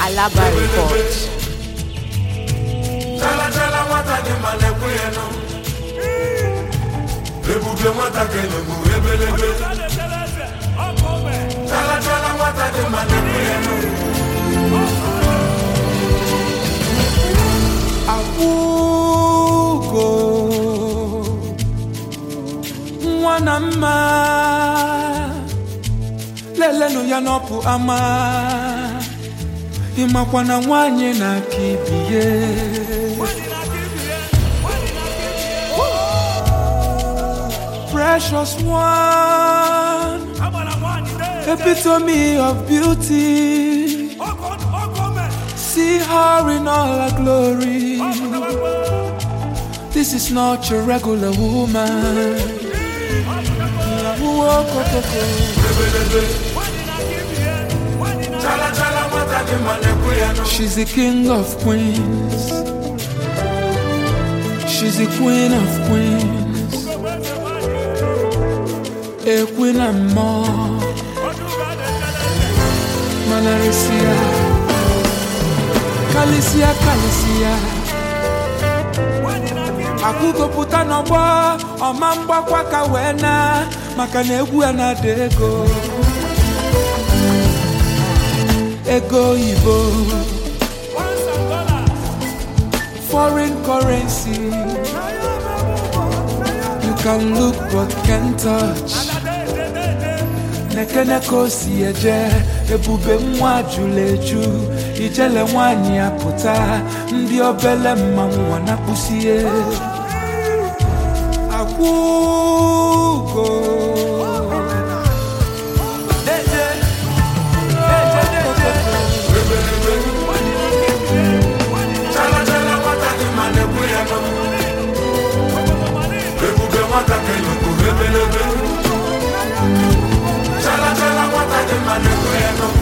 Alaba Report. chala chala nwata dị mma na-ekwe ya nụ ebube nwata ga-enegbu ebelebe chala chala nwata dị mma na-ekwe ya nụ akwụgo nwa na mma lelenụ ya n'ọpụ ama ịmakwa na nwanyị na-aka ibie precious one epitome of beauty see her in all her glory This is not your regular woman. chala chala nwata dị mma na-ekwe ya nụ She's the king of queens. She's the queen of queens. A queen and more. Manarisia. Kalisia, Kalisia. akwụgopụta n'ọgbọ ọma mgbakwa ka wee na maka na egwu ya na-ada ego ego oyibo foreign currency you can look but can't touch nekene ka o si eje ebube nwa jụrụ eju ijele nwanyị ya pụta ndị obele mmanwụ ọ na-akpụsie akwụgo Deje, deje, deje. chala chala nwata dị mma na-ekwe ya nụ ebube nwata ga-enegbu ebelebe chala chala nwata dị mma na-ekwe ya nụ